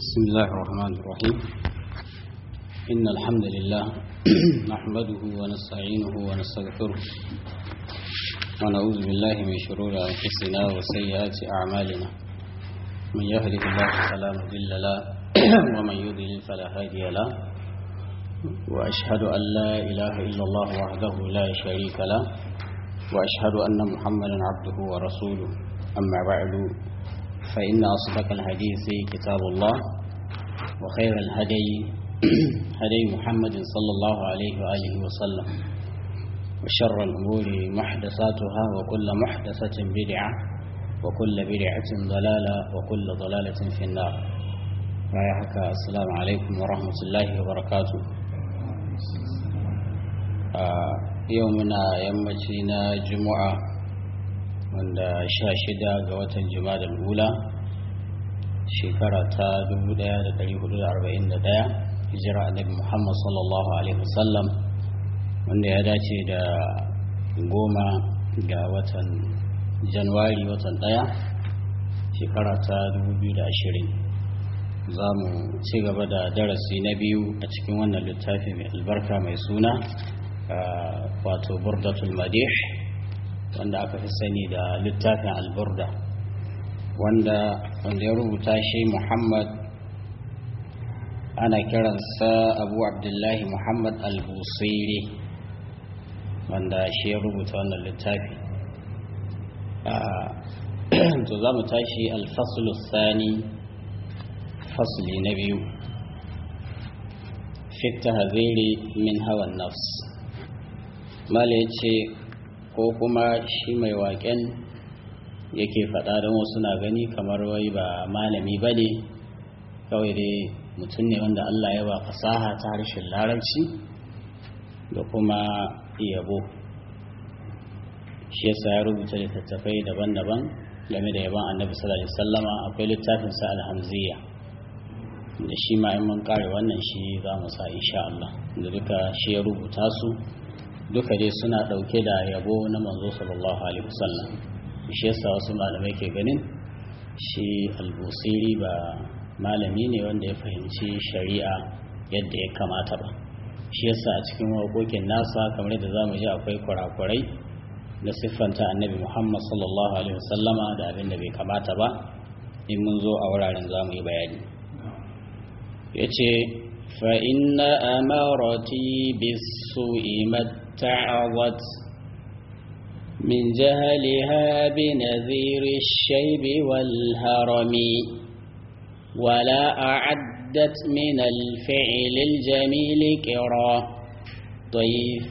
بسم الله الرحمن الرحيم إن الحمد لله نحمده ونستعينه ونستغفره ونعوذ بالله من شرور أنفسنا وسيئات أعمالنا من يهده الله فلا مضل له ومن يضلل فلا هادي له وأشهد أن لا إله إلا الله وحده لا شريك له وأشهد أن محمدا عبده ورسوله أما بعد فإن أصدق الحديث كتاب الله وخير الهدي هدي محمد صلى الله عليه وآله وسلم وشر الأمور محدثاتها وكل محدثة بدعة وكل بدعة ضلالة وكل ضلالة في النار رايحك السلام عليكم ورحمة الله وبركاته آه يومنا يمتنا جمعة wanda sha shida ga watan jima'a ula shekara ta 1441 hijira annabi muhammad sallallahu alaihi wasallam wanda ya dace da goma ga watan januwari watan daya shekara ta 2020 za mu ci gaba da darasi na biyu a cikin wannan littafi mai albarka mai suna wato burdatul madih wanda aka fi sani da littafin alburda wanda wanda ya rubuta shi muhammad ana kiransa abu abdullahi muhammad al-busairi wanda shi ya rubuta wannan littafi to za mu tashi alfaslu sani fasli na biyu fitta haziri min hawan nafs mala ya ce ko kuma shi mai waƙen yake faɗa don wasu na gani kamar wai ba malami ba ne kawai dai mutum ne wanda Allah ya ba fasaha ta harshen larabci da kuma yabo shi yasa ya rubuta littattafai daban-daban game da yaban annabi sallallahu alaihi wasallama akwai littafin sa alhamziya da shi ma in mun kare wannan shi za mu sa insha Allah da duka shi ya rubuta su duka dai suna ɗauke da yabo na manzo sallallahu alaihi wasallam shi yasa wasu malamai ke ganin shi albusiri ba malami ne wanda ya fahimci shari'a yadda ya kamata ba shi yasa a cikin waƙoƙin nasa kamar yadda za mu ji akwai kurakurai na siffanta annabi muhammad sallallahu alaihi wasallama da abin da bai kamata ba in mun zo a wuraren za mu yi bayani ya ce فإن أمارتي بالسوء ما اتعظت من جهلها بنذير الشيب والهرم ولا أعدت من الفعل الجميل كرا ضيف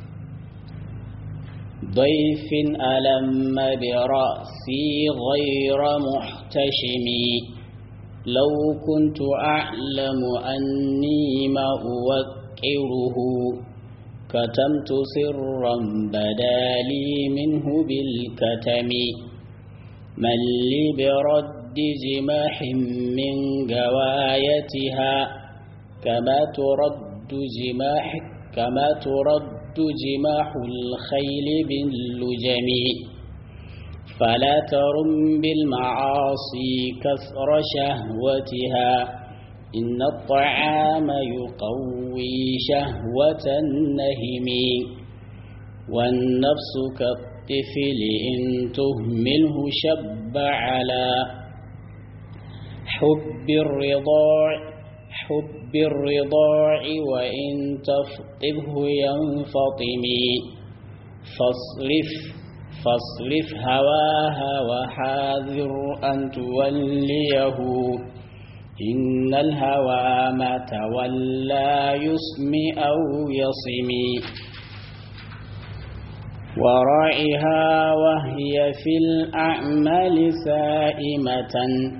ضيف ألم برأسي غير محتشم لو كنت أعلم أني ما أوكره كتمت سرا بدا لي منه بالكتم من لي برد جماح من جوايتها كما ترد جماح كما ترد جماح الخيل باللجم فلا ترم بالمعاصي كثر شهوتها إن الطعام يقوي شهوة النهم والنفس كالطفل إن تهمله شب على حب الرضاع حب الرضاع وإن تفطبه ينفطم فاصرف فاصرف هواها وحاذر أن توليه إن الهوى ما تولى يسمي أو يصمي ورائها وهي في الأعمال سائمة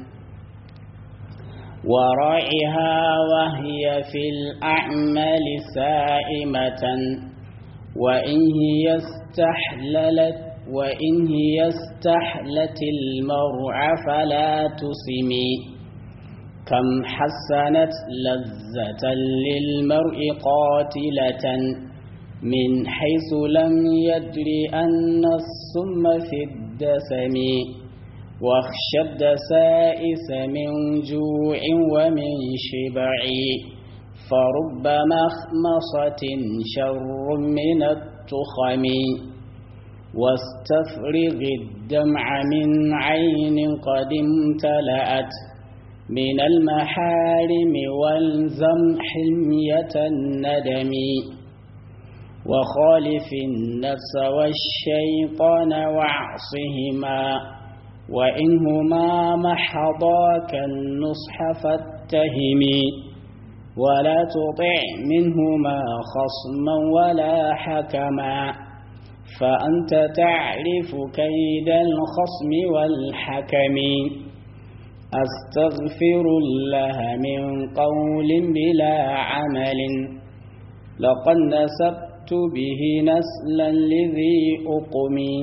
ورائها وهي في الأعمال سائمة وإن هي استحللت وإن هي استحلت المرعى فلا تسمي كم حسنت لذة للمرء قاتلة من حيث لم يدر أن السم في الدسم واخشى الدسائس من جوع ومن شبع فرب مخمصة شر من التخم واستفرغ الدمع من عين قد امتلأت من المحارم والزم حمية الندم وخالف النفس والشيطان واعصهما وإنهما محضاك النصح فاتهمي ولا تطع منهما خصما ولا حكما فأنت تعرف كيد الخصم والحكم أستغفر الله من قول بلا عمل لقد نسبت به نسلا لذي أقمي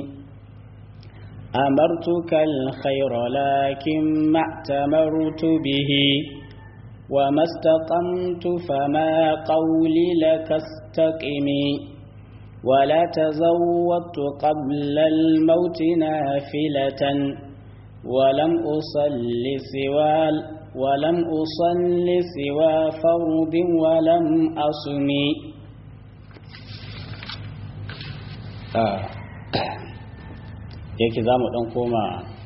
أمرتك الخير لكن ما اعتمرت به وما استقمت فما قولي لك استقمي ولا تزودت قبل الموت نافلة ولم أصل سوى ولم أصل سوى فرض ولم أصمي آه. yake za mu ɗan koma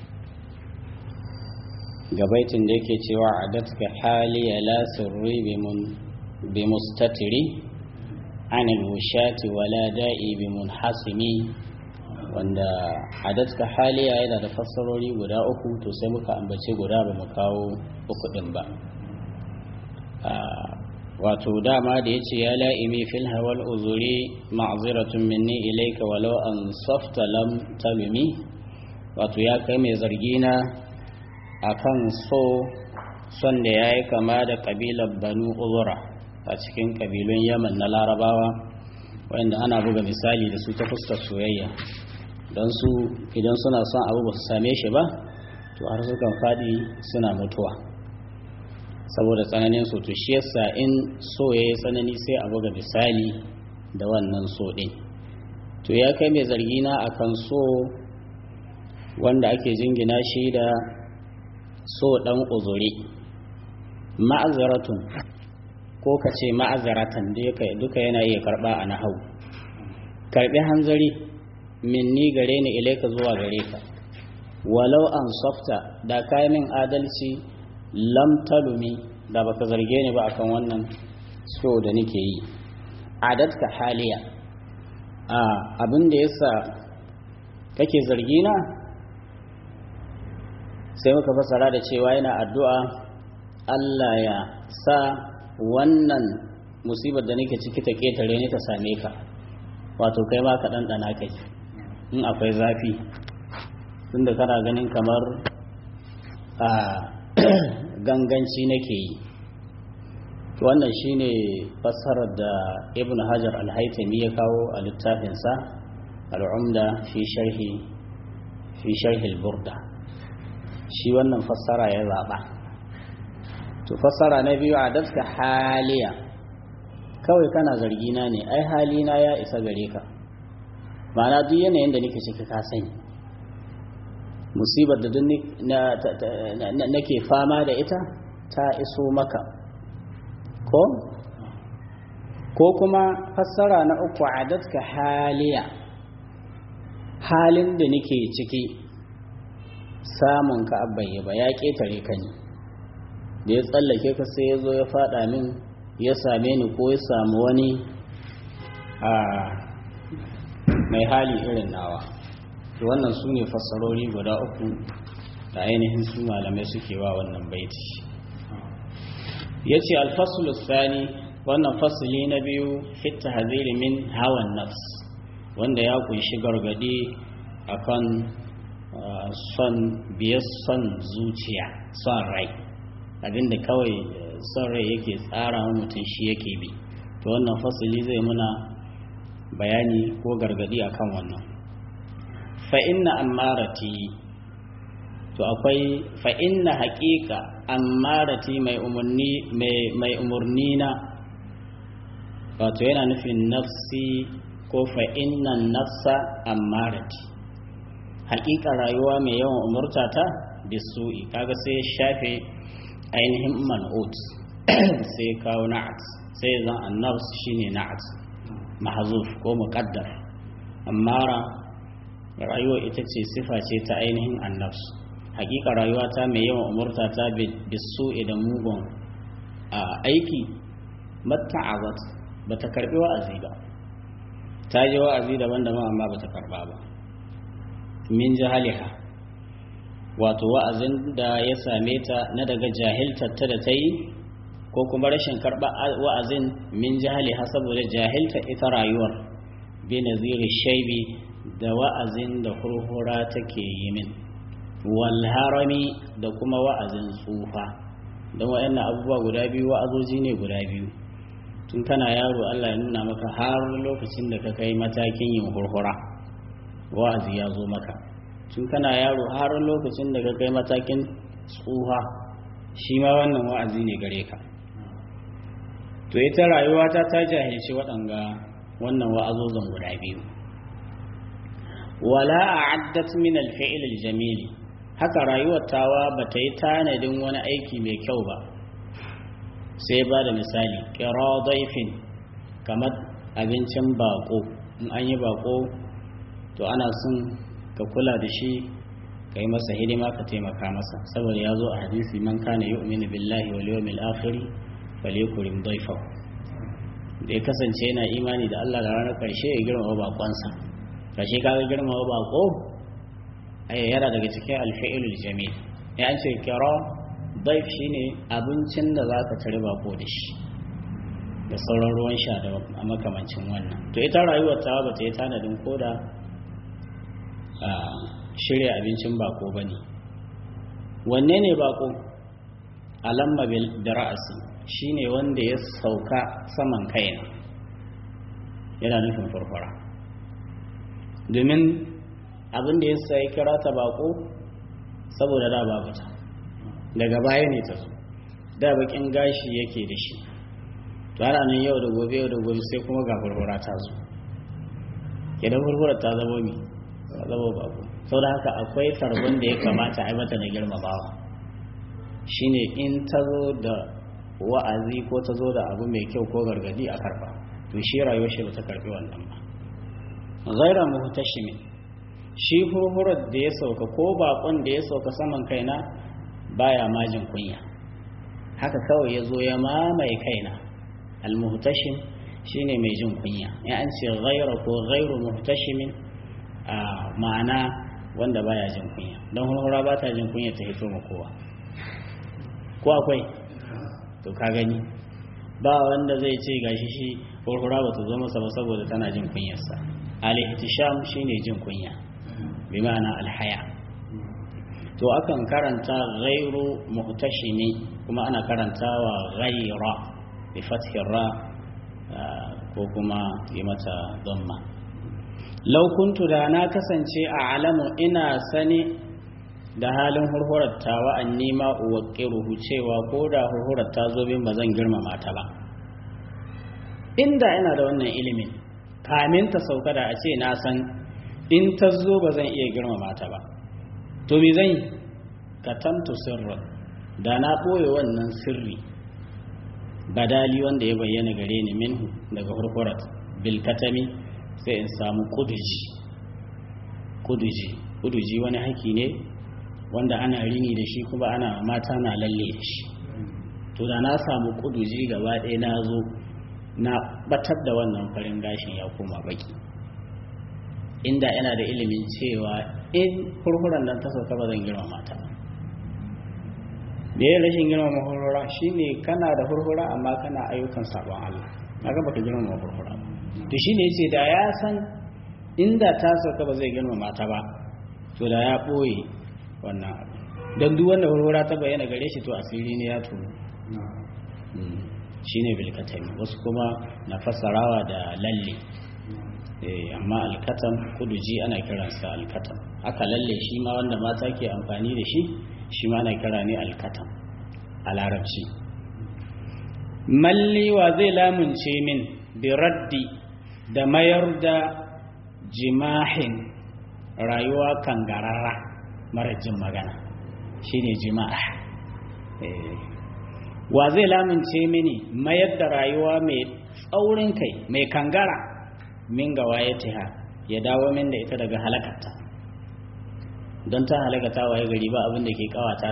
gabaitin da yake cewa a datka haliya la sirri bi mustatiri anil wushati wala da'i bi munhasimi wanda adatka haliya yana da fassarori guda uku to sai muka ambace guda ba mu kawo uku din ba wato dama da yace ya la'imi fil hawal uzuri ma'ziratun minni ilayka walau an safta lam talumi wato ya kai mai zargi na akan so son da yayi kama da kabilar banu uzura a cikin kabilun yaman na larabawa wanda ana buga misali da su ta fuskar soyayya don su idan suna son abu ba su same shi ba to har sukan faɗi suna mutuwa saboda tsananin so to shi yasa in so ya yi tsanani sai a buga misali da wannan so ɗin to ya kai mai zargi na akan so wanda ake jingina shi da so ɗan uzuri ma'azaratun ko ka ce ma'azaratan duka yana iya karɓa a nahau karɓi hanzari minni gare ni ilaika zuwa gare ka walau an softa da kayi min adalci lam talumi da baka zarge ni ba akan wannan so da nake yi adatka haliya a abin da yasa kake zargi na sai muka fasara da cewa yana addu'a Allah ya sa wannan musibar da nake ciki ta ketare ni ta same ka wato kai ma ka ɗanɗana kai in akwai zafi tunda kana ganin kamar a ganganci nake yi wannan shine fassarar da ibn hajar al-haitami ya kawo a littafinsa al'umda fi sharhi fi sharhi al-burda shi wannan fassara ya zaɓa to fassara na biyu a daska haliya kawai kana zargina ne ai halina ya isa gare ka ma'ana duk yanayin da nake ciki ka sani musibar da duk nake fama da ita ta iso maka ko ko kuma fassara na uku adatka haliya halin da nake ciki samun ka abbaye ba ya ketare ka ne da ya tsallake ka sai ya zo ya fada min ya same ni ko ya samu wani a mai hali irin nawa to wannan su ne fassarori guda uku da ainihin su malamai suke wa wannan baiti ya ce alfasul sani wannan fasili na biyu fitta haziri min hawan nafs wanda ya kunshi gargadi akan son biyar son zuciya son rai abinda kawai son rai yake tsara mutum shi yake bi to wannan fasili zai muna bayani ko gargadi akan wannan fa'inna ammarati to akwai fa'inna haƙiƙa ammarati mai umarni na wato yana nufin nafsi ko fa'innan nafsa ammarati haƙiƙa rayuwa mai yawan umurtata bisu'i kaga sai shafe ainihin man'ut sai kawo na'at sai zan annafs shine na'at mahzuf ko muqaddar ammara rayuwa ita ce sifa ce ta ainihin annafs hakika rayuwa ta mai yawan umurta ta bisu'i da mugun aiki matta'azat bata karbi wa'azi ba ta ji wa'azi daban-daban amma bata karba ba min jahaliha wato wa'azin da ya same ta na daga jahiltarta da ta yi ko kuma rashin karɓa wa'azin min jahaliha saboda jahilta ita rayuwar bi naziri shaibi da wa'azin da hurhura take yi min wal harami da kuma wa'azin tsufa don waɗannan abubuwa guda biyu wa'azoji ne guda biyu tun kana yaro Allah ya nuna maka har lokacin da ka kai matakin yin hurhura wa'azi ya zo maka tun kana yaro har lokacin da ka kai matakin tsuha shi ma wannan wa'azi ne gare ka to ita rayuwa ta ta jahilci waɗanga wannan wa'azozan guda biyu wala a'addat min al-fi'l al-jamil haka rayuwar tawa bata yi tanadin wani aiki mai kyau ba sai ba da misali kira daifin kamar abincin bako in an yi bako to ana son ka kula da shi ka yi masa hidima ka taimaka masa saboda ya zo a hadisi man kana yu'minu billahi wal yawmil akhir falyakrim daifa da ya kasance yana imani da Allah da ranar karshe ya girmama bakonsa karshe kaga girmama bako ai yana daga cikin alfi'ilul jamil ya an ce kira daif shine abincin da za ka tare bako da shi da sauran ruwan sha da makamancin wannan to ita rayuwar ta ba ta yi tanadin koda shirya abincin bako ba ne wanne ne bako alamma da ra'asi shine wanda ya sauka saman kaina yana nufin farfara domin abin da ya sai kira ta bako saboda da babu ta daga baya ne ta zo da bakin gashi yake da shi to ana nan yau da gobe yau da gobe sai kuma ga furfura ta zo idan furfura ta zama mi ta zama babu sau da haka akwai tarbon da ya kamata a yi mata na girmamawa shine in ta zo da wa'azi ko ta zo da abu mai kyau ko gargadi a karba to shi rayuwar shi ba ta karbi wannan ba ghaira muhtashimin shi furfurar da ya sauka ko bakon da ya sauka saman kaina baya majin kunya haka kawai ya zo ya mamaye kaina almuhtashim shine mai jin kunya ya an ce ghaira ko ghairu muhtashimin a ma'ana wanda baya jin kunya don hurhura ba ta jin kunya ta hito ma kowa ko akwai to ka gani ba wanda zai ce gashi shi hurhura ba ta zo masa ba saboda tana jin kunyarsa al-ihtisham shine jin kunya bi ma'ana alhaya to akan karanta ghairu muhtashimi kuma ana karantawa ghaira bi fathir ra ko kuma yi mata dhamma law kuntu da na kasance a alamu ina sani da halin hurhurar ta wa anni ma uwaqiruhu cewa ko da hurhurar ta zo bin bazan girmama ta ba inda ina da wannan ilimin kamin ta sauka da a ce na san in ta zo ba zan iya girmama ta ba to me zan yi katamtu sirran da na ɓoye wannan sirri badali wanda ya bayyana gare ni minhu daga hurhurat bilkatami sai in samu kuduji kuduji kuduji wani haki ne wanda ana rini da shi kuma ana mata na lalle da shi to da na samu kuduji gaba ɗaya na zo na batar da wannan farin gashin ya koma baki inda yana da ilimin cewa in hurhuran nan ta sauka ba zan girma mata da ya rashin girma hurhura shine kana da hurhura amma kana ayyukan sabon Allah kaga baka girma hurhura to shine yace da ya san inda ta sauka ba zai girma mata ba to da ya boye wannan abu dan duk wanda hurhura ta bayyana gare shi to asiri ne ya tunu shine bilkatami wasu kuma na fassarawa da lalle amma alkatam kuduji ana kiransa alkatam aka lalle shi ma wanda mata ke amfani da shi shi ma ana kira ne alkatam a larabci malli wa zai lamunce min biraddi da mayar da jimahin rayuwa kangararra mara jin magana shine jima'a wa zai lamince mini mayar da rayuwa mai tsaurin kai mai kangara min ga wayatiha ya dawo min da ita daga halakarta don ta halakata waye gari ba abin da ke kawata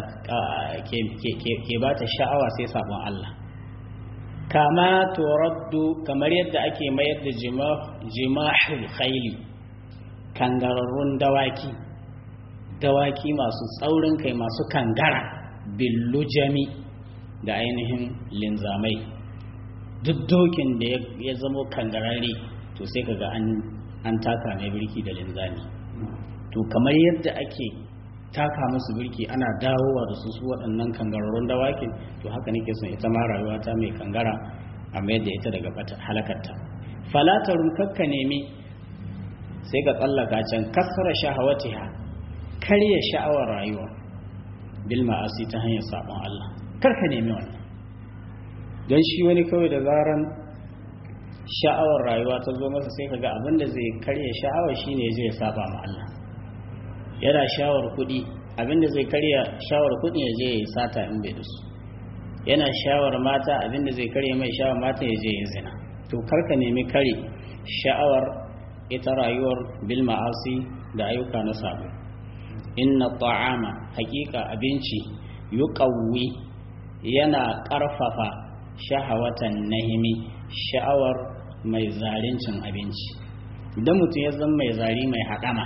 ke ba ta sha'awa sai sabon Allah kama turaddu kamar yadda ake mayar da jima'ul khayli kangararrun dawaki dawaki masu tsaurin kai masu kangara billujami da ainihin linzamai duk dokin da ya zamo kangararre to sai kaga an an taka mai birki da linzami to kamar yadda ake taka musu birki ana dawowa da su su waɗannan kangararrun dawakin to haka nake son ita ma rayuwa ta mai kangara a mayar da ita daga halakarta falatarun kakka nemi sai ka tsallaka can kasara shahawatiha karya sha'awar rayuwa bil ma'asi ta hanyar sabon Allah karka nemi wannan don shi wani kawai da zaran sha'awar rayuwa ta zo masa sai kaga abin da zai karya sha'awar shine zai saba ma Allah yana shawar kuɗi abin da zai karya shawar kuɗi ya je ya sata in bai da su yana shawar mata abin da zai karya mai shawar mata ya je ya zina to karka nemi kare sha'awar ita rayuwar bil ma'asi da ayyuka na sabo inna ta'ama hakika abinci yuqawwi yana ƙarfafa shahawatan nahimi sha'awar mai zarincin abinci idan mutum ya zama mai zari mai haɗama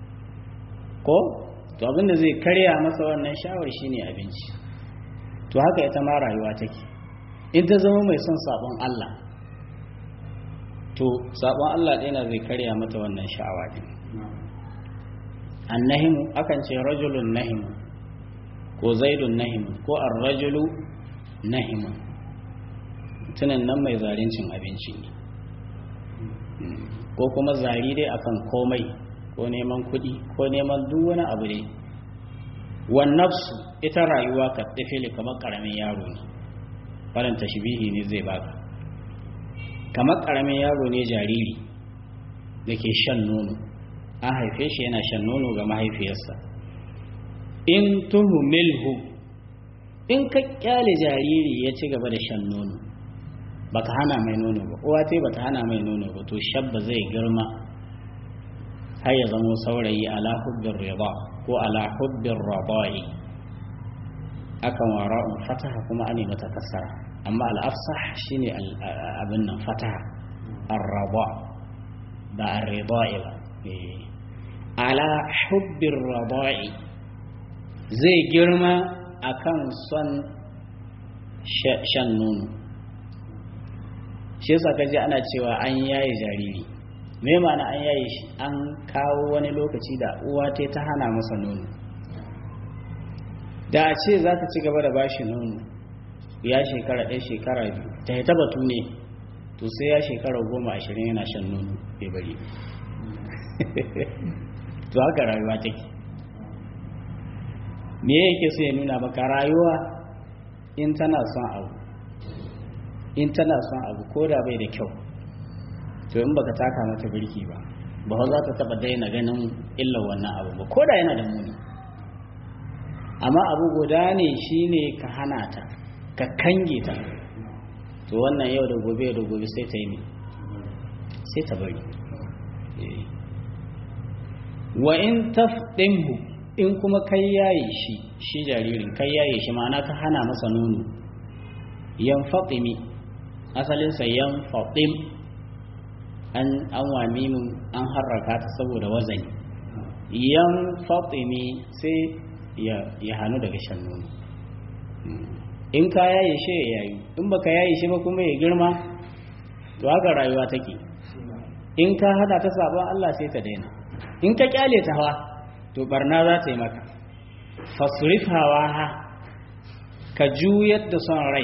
ko to abinda zai karya masa wannan sha'awar shine abinci to haka ita ma rayuwa take in ta zama mai son sabon Allah to sabon Allah ɗaya zai karya mata wannan sha'awa din annahimu akan ce rajulun nahimu ko zaidun nahimu ko ar-rajulu nahimu tunan nan mai zarincin abinci ne ko kuma zari dai akan komai ko neman kuɗi ko neman duk wani abu dai wan nafsu ita rayuwa ka tafili kamar karamin yaro ne farin tashbihi ne zai baka kamar karamin yaro ne jariri da ke shan nono an haife shi yana shan nono ga mahaifiyarsa in tuhumilhu in ka kyale jariri ya ci gaba da shan nono baka hana mai nono ba uwa tai bata hana mai nono ba to shabba zai girma har ya zamo saurayi ala hubbin riba ko ala hubbin rabai akan wara'un fataha kuma ane mata kasara amma al'afsah shine abin nan fataha ar-raba ba ar-ribai ba ala hubbin rabai zai girma akan son shan nono shi yasa kaji ana cewa an yaye jariri me ma'ana an yaye shi an kawo wani lokaci da uwa ta ta hana masa nono da a ce za ta ci gaba da bashi nono ya shekara ɗaya shekara biyu ta yi batu ne to sai ya shekara goma ashirin yana shan nono bai bari to haka rayuwa take me yake so ya nuna maka rayuwa in tana son abu in tana son abu ko da bai da kyau to in baka taka mata birki ba ba za ta taba daina ganin illar wannan abu ba ko da yana da muni amma abu guda ne shine ka hana ta ka kange ta to wannan yau da gobe da gobe sai ta yi ne sai ta bari wa in tafdinhu in kuma kai yaye shi shi jaririn kai yaye shi ma'ana ka hana masa nono yan fatimi asalinsa yan fatim an an wami mun an harraka ta saboda wazani yan fatimi sai ya ya hanu daga shan nono in ka yaye shi ya yayi in baka yaye shi ba kuma ya girma to haka rayuwa take in ka hada ta sabon Allah sai ta daina in ka kyale ta hawa to barna za ta yi maka fasrif hawa ha ka juyar da son rai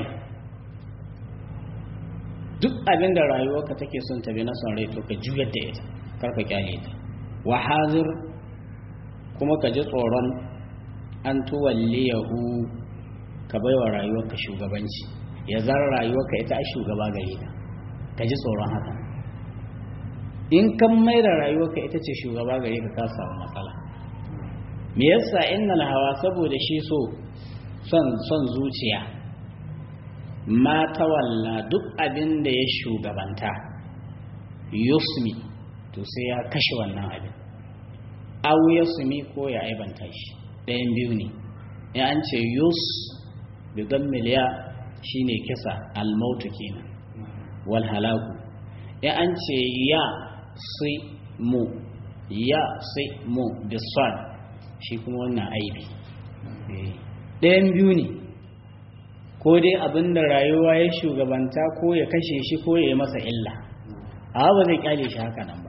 duk abin da rayuwarka take son ta bi na son rai to ka juyar da ita kar ka kyale ta wa hazir kuma ka ji tsoron an tuwalliyahu ka baiwa rayuwarka shugabanci ya zan rayuwarka ita a shugaba gare ka ka ji tsoron haka in kan mai da rayuwarka ita ce shugaba gare ka ka samu matsala me yasa innal hawa saboda shi so son son zuciya ma tawalla duk abin da ya shugabanta yusmi to sai ya kashe wannan abin aw yusmi ko ya aibanta shi ɗayan biyu ne ya an ce yus bi miliya shine kisa almautu kenan wal halaku ya an ce ya sai mu ya sai mu bisad shi kuma wannan aibi ɗayan biyu ne ko dai abin da rayuwa ya shugabanta ko ya kashe shi ko ya yi masa illa a ba zai kyale shi haka nan ba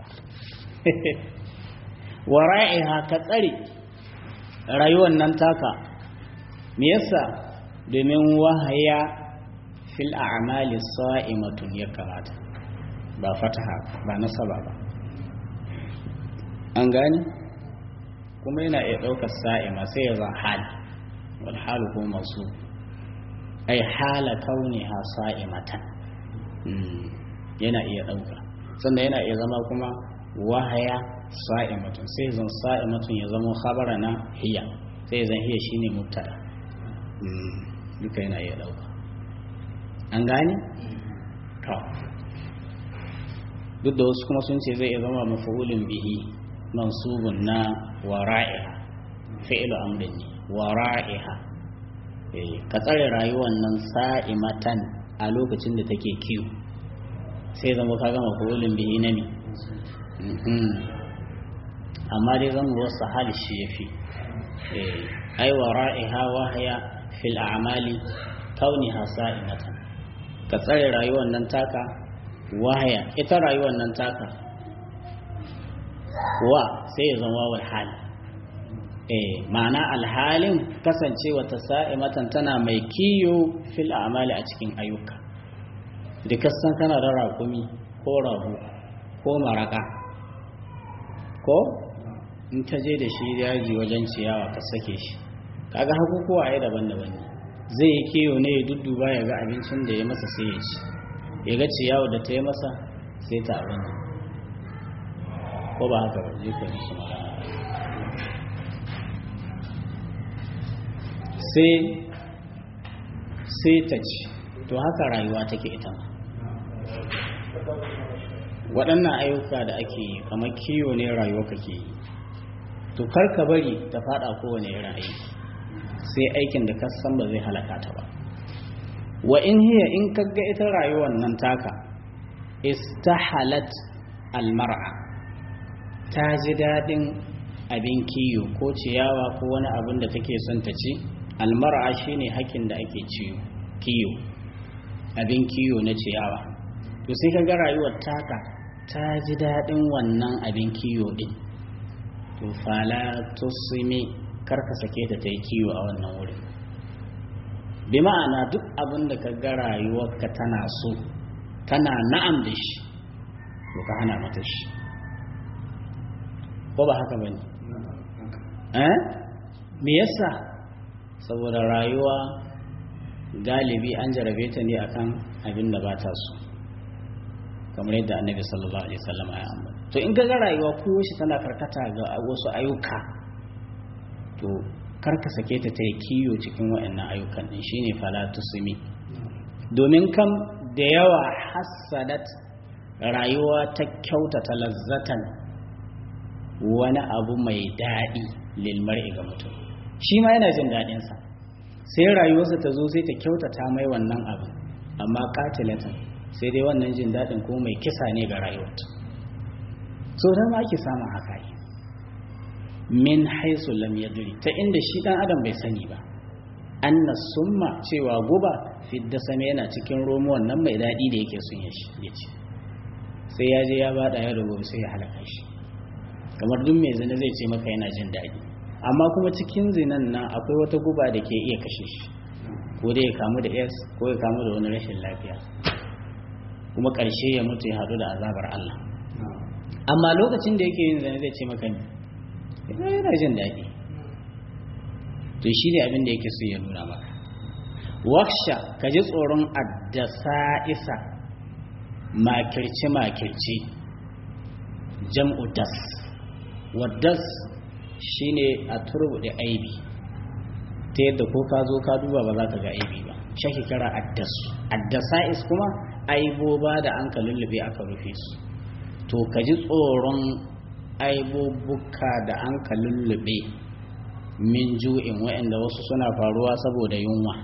wara'iha ka tsare rayuwar nan taka me yasa domin wahaya fil a'mali sa'imatun ya kamata ba fataha ba nasaba ba an gani kuma yana iya ɗaukar sa'ima sai ya zan hali wal halu ko masu ai hala kauniha sa'imatan yana iya ɗauka sannan yana iya zama kuma wahaya sa'imatun sai zan sa'imatun ya zama khabara na hiya sai zan hiya shine mubtada duka yana iya ɗauka an gane to duk da wasu kuma sun ce zai iya zama mafa'ulun bihi mansubun na wara'iha fi'lu amrin ne wara'iha ka tsare rayuwar nan sa'imatan a lokacin da take kiwo sai zama ka gama fa'ulun bihi na ne amma dai zan wasu hali shi ya fi ai wara'iha wahaya fil a'mali kauniha sa'imatan ka tsare rayuwar nan taka wahaya ita rayuwar nan taka wa sai ya zama wal hali eh ma'ana alhalin kasancewa ta sa'imatan tana mai kiyo fil a'mali a cikin ayyuka da kasan kana da rakumi ko rahu ko maraka ko in ta je da shi yaji wajen ciyawa ka sake shi kaga hakukuwa ai daban-daban ne zai yi kiyo ne ya dudduba ya ga abincin da ya masa sai ya ci ya ga ciyawa da ta yi masa sai ta abin ko ba haka ba zai ka su magana sai sai ta ci to haka rayuwa take ita ma waɗannan ayyuka da ake yi kamar kiwo ne rayuwa kake yi to kar ka bari ta fada kowane irin aiki sai aikin da ka san ba zai halaka ta ba wa in hiya in kaga ita rayuwar nan taka istahalat almar'a ta ji daɗin abin kiyo ko ciyawa ko wani abin da take son ta ci almar'a shine hakin da ake ciyo kiyo abin kiyo na ciyawa to sai kaga rayuwar taka ta ji daɗin wannan abin kiyo ɗin to fala tusimi karka sake ta ta yi kiyo a wannan wurin bi ma'ana duk abin da ka ga rayuwarka tana so tana na'am da shi to ka hana mata shi ko ba haka bane eh me yasa saboda rayuwa galibi an jarabe ta ne akan abin da ba ta so kamar yadda annabi sallallahu alaihi wasallam ya ambata to in ga rayuwa ko shi tana karkata ga wasu ayyuka to karka sake ta ta yi kiyo cikin waɗannan ayyukan din shine fala tusmi domin kam da yawa hassadat rayuwa ta kyautata lazzatan wani abu mai daɗi lil mar'i ga mutum shi ma yana jin daɗinsa sai rayuwarsa ta zo sai ta kyautata mai wannan abin amma katilatan sai dai wannan jin daɗin ko mai kisa ne ga rayuwarta so dan ma ake samun haka yi min haisu lam yadri ta inda shi dan adam bai sani ba anna summa cewa guba fidda same yana cikin romuwan nan mai daɗi da yake sun ya ci sai ya je ya bada ya rubu sai ya halaka shi kamar duk mai zina zai ce maka yana jin daɗi amma kuma cikin zinan nan akwai wata guba da ke iya kashe shi ko dai ya kamu da s ko ya kamu da wani rashin lafiya kuma ƙarshe ya mutu ya haɗu da azabar Allah amma lokacin da yake yin zane zai ce maka ne yana jin daɗi to shi ne abin da yake so ya nuna maka waksha ka ji tsoron addasa isa makirci makirci jam'u das waddas shine a turbuɗe aibi ta yadda ko ka zo ka duba ba za ka ga aibi ba shaki kira addasu addasa'is kuma aiboba da an ka lullube aka rufe su to ka ji tsoron aibobuka da an ka lullube min ju'in waɗanda wasu suna faruwa saboda yunwa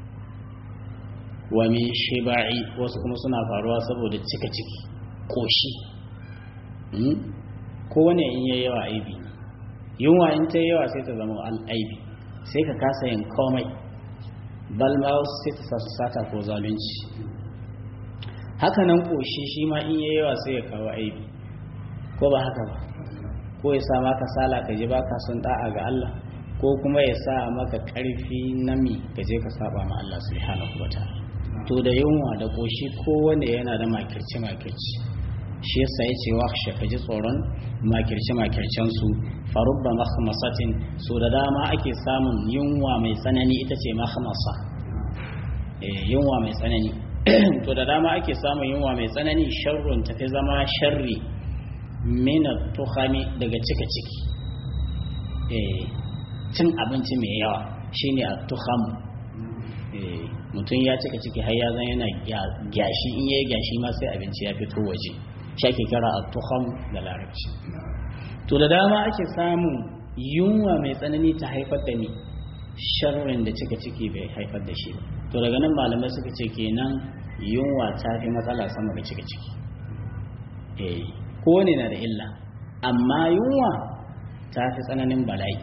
wa min shiba'i wasu kuma suna faruwa saboda cika ciki koshi kowane in yayi yawa aibi yunwa in ta yawa sai ta zama aibi sai ka kasa yin komai balma wasu sai ta sasu sata ko zalunci hakanan koshi shi ma in yayi yawa sai ya kawo aibi ko ba haka ba ko ya sa maka sala ka ji baka son da'a ga Allah ko kuma ya sa maka karfi nami ka je ka saba ma Allah subhanahu wataala to da yunwa da koshi kowanne yana da makirci makirci shi yasa yace wakhsha ka ji tsoron makirci makircen su farubba makhmasatin so da dama ake samun yunwa mai tsanani ita ce makhmasa eh yunwa mai tsanani to da dama ake samun yunwa mai tsanani sharrun tafi zama sharri min tuhami daga cika ciki eh cin abinci mai yawa shine at-tuham eh mutum ya cika ciki har ya zan yana gyashi in yayi gyashi ma sai abinci ya fito waje shi ake kira at-tuham da larabci to da dama ake samun yunwa mai tsanani ta haifar da ni sharrin da cika ciki bai haifar da shi ba to daga nan malamai suka ce kenan yunwa ta fi matsala sama da cika ciki eh kowane na da illa amma yunwa ta fi tsananin bala'i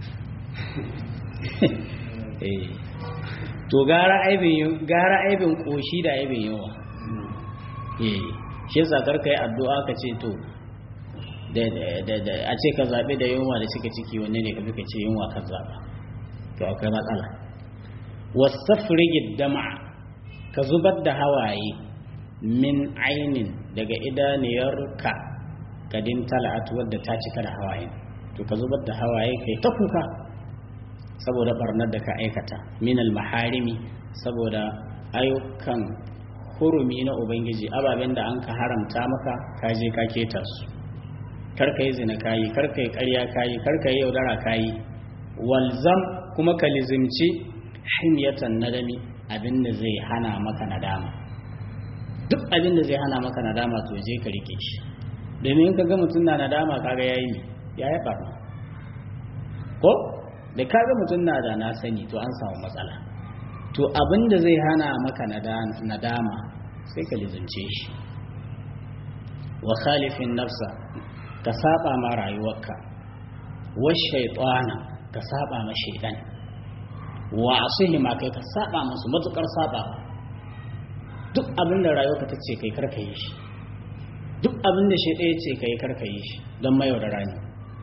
eh to gara aibin gara aibin koshi da aibin yawa eh shi yasa karka yi addu'a ka ce to da da a ce ka zabe da yunwa da cika ciki wanne ne ka fi ka ce yunwa ka zaba to akwai matsala wasafrigi dama ka zubar da hawaye min ainin daga idaniyarka kadin tala'at wadda ta cika da hawaye to ka zubar da hawaye kai ta kuka saboda barnar da ka aikata minal maharimi saboda ayyukan hurumi na ubangiji ababen da an ka haramta maka ka je ka keta su karka yi zina kayi karka yi karya kayi karka yi yaudara kayi walzam kuma ka lizimci himyatan nadami abin da zai hana maka nadama duk abin da zai hana maka nadama to je ka rike shi domin in ka ga mutum na nadama kaga yayi ya yi barna ko da kaga mutum na da na sani to an samu matsala to abin da zai hana maka nadama sai ka lizance shi wa khalifin nafsa ka saba ma rayuwarka wa shaytana ka saba ma shaytan wa asihi ma kai ka saba musu matukar saba duk abin da rayuwarka ta ce kai karka yi shi duk abin da shaytan ya ce kai karka yi shi don mayaudara ne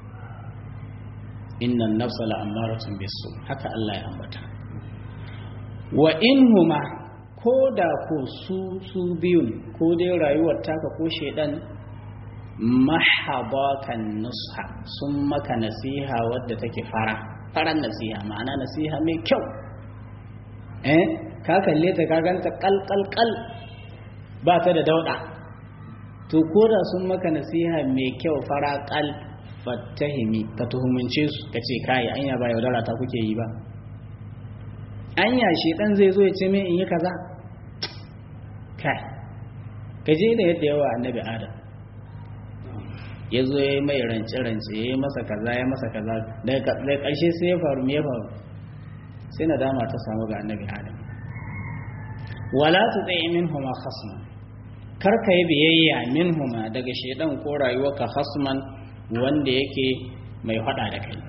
innan nafsa la'ammaratun bisu haka Allah ya ambata wa inhuma ko da ko su su biyun ko dai rayuwar taka ko shedan mahabakan nusha sun maka nasiha wadda take fara faran nasiha ma'ana nasiha mai kyau eh ka kalle ta ka ganta kal kal kal ba ta da dauda to ko da sun maka nasiha mai kyau fara kal fattahimi ka tuhumince su ka ce kai anya ba yaudara ta kuke yi ba anya shi dan zai zo ya ce min in yi kaza kai ka je da yadda yawa annabi adam ya zo ya yi mai rance-rance ya yi masa kaza ya masa kaza daga ƙarshe sai ya faru me ya faru sai na dama ta samu ga annabi adam wala tu tsaye min huma khasman kar ka yi biyayya min huma daga shaidan ko rayuwarka khasman wanda yake mai fada da kai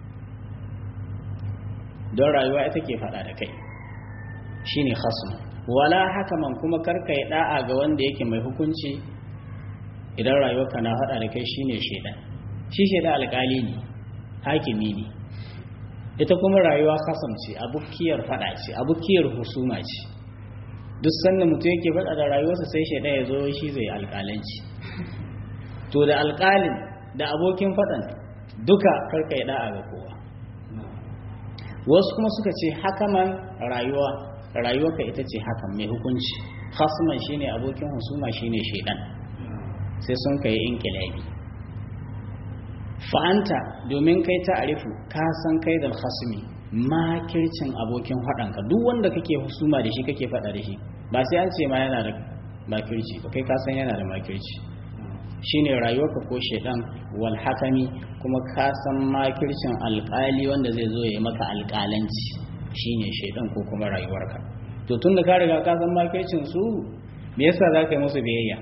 don rayuwa ita ke fada da kai shine khasman wala haka man kuma karka yi da'a ga wanda yake mai hukunci idan rayuwarka na fada da kai shine shaidan shi shaidan alkali ne hakimi ne ita kuma rayuwa kasance abukiyar fada ce abukiyar husuma ce duk sanda mutum yake fada da rayuwarsa sai shaidan ya zo shi zai alkalanci to da alkalin da abokin faɗan duka karka yi da'a ga kowa wasu kuma suka ce hakaman rayuwa rayuwarka ita ce hakan mai hukunci khasman shine abokin husuma shine shaidan sai sun kai inkilabi fa'anta domin kai ta'arifu ka san kai da khasmi makircin abokin haɗanka duk wanda kake husuma da shi kake faɗa da shi ba sai an ce ma yana da makirci ba kai ka san yana da makirci shine rayuwarka ko shedan wal hakami kuma ka san makircin alƙali wanda zai zo ya maka alƙalanci shine shedan ko kuma rayuwarka to tunda ka riga ka san makircin su me yasa za ka yi musu biyayya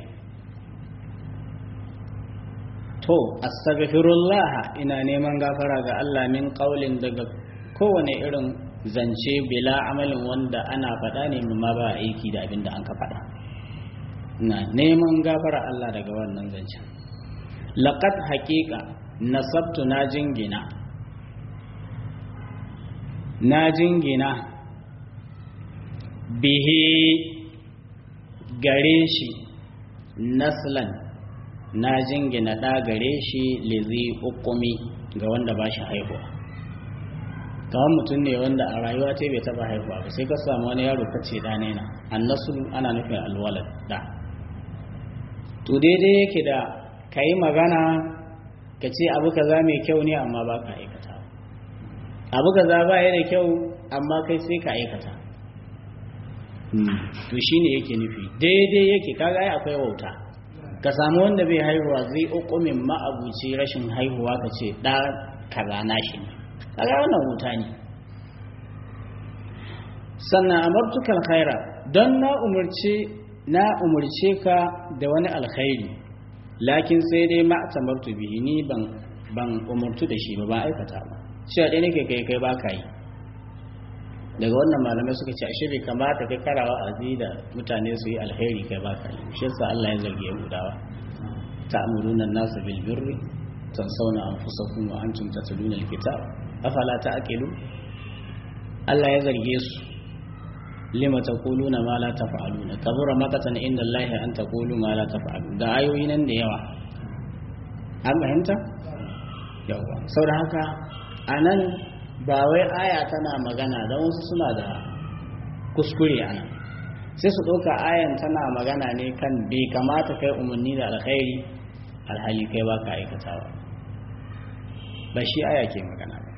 to astaghfirullah ina neman gafara ga Allah min qaulin daga kowane irin zance bila amalin wanda ana faɗa ne ma ba aiki da abin da an ka faɗa na neman gafara Allah daga wannan zancen laqad haqiqa nasabtu na jingina na jingina bihi gare shi naslan na jingina ɗa gare shi lizi ukumi ga wanda ba shi haihuwa kawai mutum ne wanda a rayuwa ce bai taba haihuwa ba sai ka samu wani yaro ka ce ɗane na annasu ana nufin alwalad da to daidai yake da ka yi magana ka ce abu kaza mai kyau ne amma ba ka aikata abu kaza ba ya da kyau amma kai sai ka aikata to shine yake nufi daidai yake kaga ai akwai wauta ka samu wanda bai haihuwa zai ukumin ma'abuci rashin haihuwa ka ce ɗa kaza na shi ne kaga wannan wuta ne sannan amartukal khaira don na umurce na umurce ka da wani alkhairi lakin sai dai ma tamartu bihi ni ban ban umurtu da shi ba ba aikata ba shi a ɗaya nake kai kai ba ka yi daga wannan malamai suka ce ashe bai kamata kai karawa azi da mutane su yi alheri kai baka yi shi yasa Allah ya zargi Yahudawa ta'muruna an-nasa bil birri tansawna anfusakum wa antum tatluna al-kitab afala ta'qilu Allah ya zarge su lima taquluna ma la taf'aluna kabura maqatan inda Allah an taqulu ma la taf'alu da ayoyi nan da yawa an fahimta yawa saboda haka anan ba wai aya tana magana don wasu suna da kuskure a nan sai su ɗauka ayan tana magana ne kan bai kamata kai umarni da alkhairi alhali kai ba ka aikatawa ba shi aya ke magana ba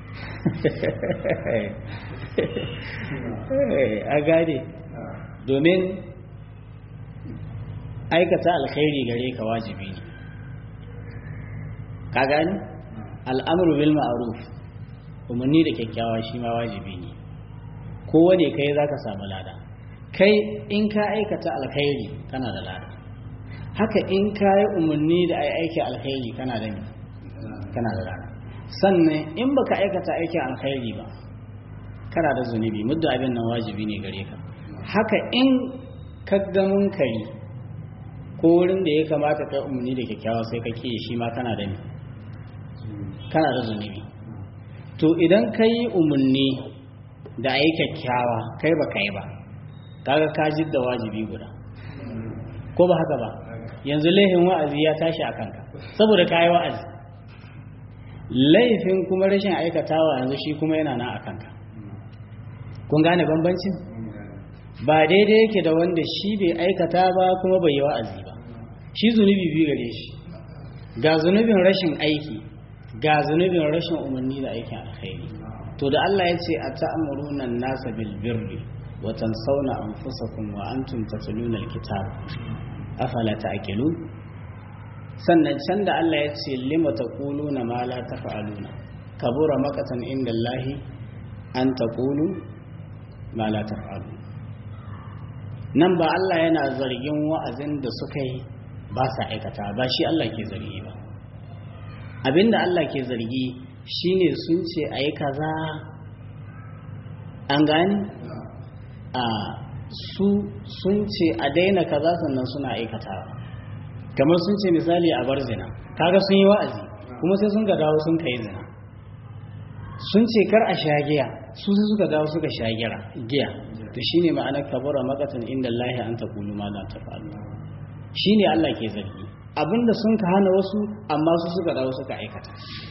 a gade domin aikata alkhairi gare ka wajibi ne ka gani al'amuru bil ma'ruf umarni da kyakkyawa shi ma wajibi ne kowane kai za ka samu lada kai in ka aikata alkhairi kana da lada haka in ka yi umarni da ai aiki alkhairi kana da kana da lada sannan in baka aikata aikin alkhairi ba kana da zunubi muddin abin nan wajibi ne gare ka haka in ka ga munkari ko wurin da ya kamata kai umarni da kyakkyawa sai ka ke shi ma kana da kana da zunubi to idan ka yi umarni da a yi kyakkyawa kai ba kai ba kaga ka da wajibi guda ko ba haka ba yanzu laifin wa'azi ya tashi a kanka saboda ka yi wa'azi laifin kuma rashin aikatawa yanzu shi kuma yana na a kanka kun gane bambancin ba daidai yake da wanda shi bai aikata ba kuma bai yi wa'azi ba shi zunubi biyu gare shi ga zunubin rashin aiki ga zunubin rashin umarni da aikin alkhairi to da Allah ya ce a ta'amuruna nasa bil birri wa tansawna anfusakum wa antum tatluna alkitab afala ta'qilun sannan can da Allah ya ce lima taquluna ma la taf'aluna kabura maqatan inda Allah an taqulu ma la taf'alun nan ba Allah yana zargin wa'azin da suka yi ba sa aikata ba shi Allah ke zargi ba abinda Allah ke zargi shine sun ce a yi kaza an gani a su sun ce a daina kaza sannan suna aikatawa kamar sun ce misali a bar zina kaga sun yi wa'azi kuma sai sun ga dawo sun kai zina sun ce kar a sha giya su sai suka dawo suka sha giya to shine ma'anar kabura makatan inda Allah an taqulu ma la taf'alu shine Allah ke zargi abinda sun ka hana wasu amma su suka dawo suka aikata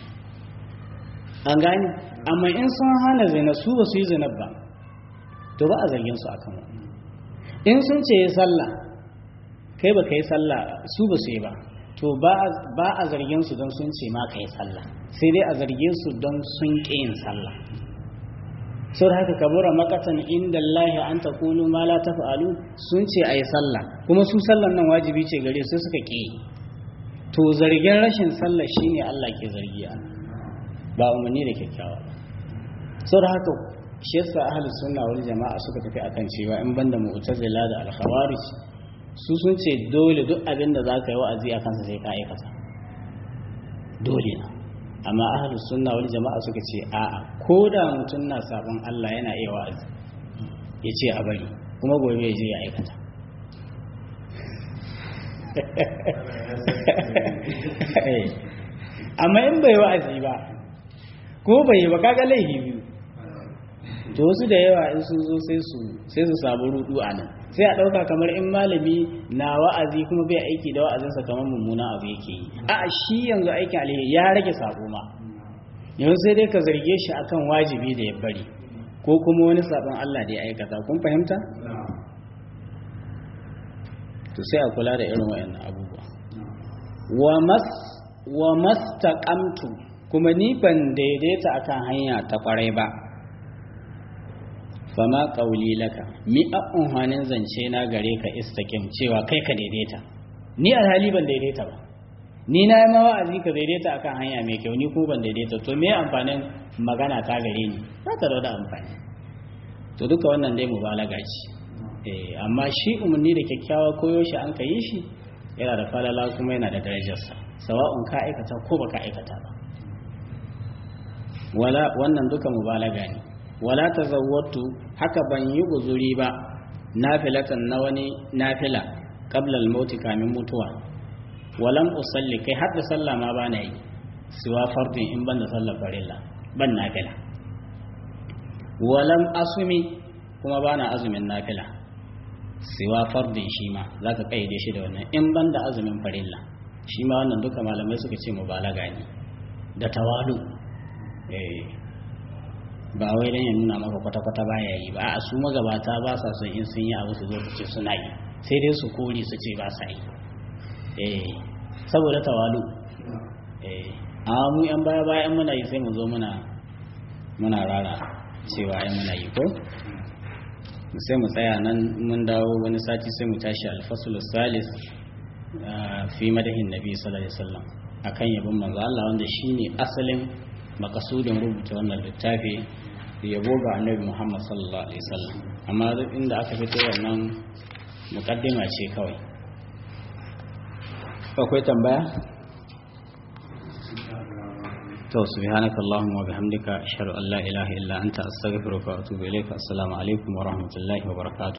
an gani amma in sun hana zina su ba su yi zina ba to ba a zargin su akan wannan in sun ce yi sallah kai ba ka yi sallah su ba su yi ba to ba a zargin su don sun ce ma ka yi sallah sai dai a zarge su don sun ƙi yin sallah sau da haka kabura makatan inda Allah an ta kulu ma la tafa'alu sun ce a yi sallah kuma su sallan nan wajibi ce gare su suka ƙi to zargin rashin sallah shine Allah ke zargi a ba umarni da kyakkyawa sau da haka shi yasa ahlus sunna wal jama'a suka tafi akan cewa in banda mu'tazila da al-khawarij su sun ce dole duk abin da za ka yi wa'azi a kansa sai ka aikata dole na amma ahalus sunna wani jama'a suka ce a'a ko da mutum na sabon Allah yana iya wa'azi ya ce a bari kuma gobe ya je ya aikata amma in bai wa'azi ba ko bai yi ba kaga laifi biyu to wasu da yawa in sun zo sai su sai su samu rudu a nan sai a ɗauka kamar in malami na wa'azi kuma bai aiki da wa'azinsa kamar mummuna abu yake yi a shi yanzu aikin alheri ya rage sabo ma yanzu sai dai ka zarge shi akan wajibi da ya bari ko kuma wani sabon Allah da ya aikata kun fahimta to sai a kula da irin wayannan abubuwa wa mas wa mastaqamtu kuma ni ban daidaita akan hanya ta kwarai ba fama ƙauli laka mi a unhanin zance na gare ka istakim cewa kai ka daidaita ni alhali ban daidaita ba ni na yi mawa'azi ka daidaita akan hanya mai kyau ni ko ban daidaita to me amfanin magana ta gare ni ba ta da amfani to duka wannan dai mubalaga ce eh amma shi umarni da kyakkyawa koyo shi an ka yi shi yana da falala kuma yana da darajarsa sawa'un ka aikata ko baka aikata ba wala wannan duka mubalaga ne wala tazawwatu haka ban yi uzuri ba nafilatan na wani nafila qabla al-maut kamin mutuwa walam usalli kai hadda sallah ma bana yi siwa fardin in ban da sallar farilla ban nafila walam asumi kuma bana azumin nafila siwa fardin shi ma zaka kaide shi da wannan in ban da azumin farilla shi ma wannan duka malamai suka ce mubalaga ne da tawalu eh ba wai dan ya nuna maka kwata-kwata baya yi ba a su magabata ba sa son in sun yi abu su zo su ce suna yi sai dai su kori su ce ba sa yi eh saboda tawalu eh amma mu yan baya bayan muna yi sai mu zo muna muna rara cewa ai muna yi ko sai mu tsaya nan mun dawo wani sati sai mu tashi alfasul salis fi madahin nabi sallallahu alaihi wasallam akan yabon manzo Allah wanda shine asalin makasudin rubuta wannan littafi yabo ga annabi Muhammad sallallahu alaihi wasallam amma duk inda aka fito wannan mukaddima ce kawai akwai tambaya to subhanaka allahumma wa bihamdika ashhadu an la ilaha illa anta astaghfiruka wa atubu ilayka assalamu alaikum wa rahmatullahi wa barakatuh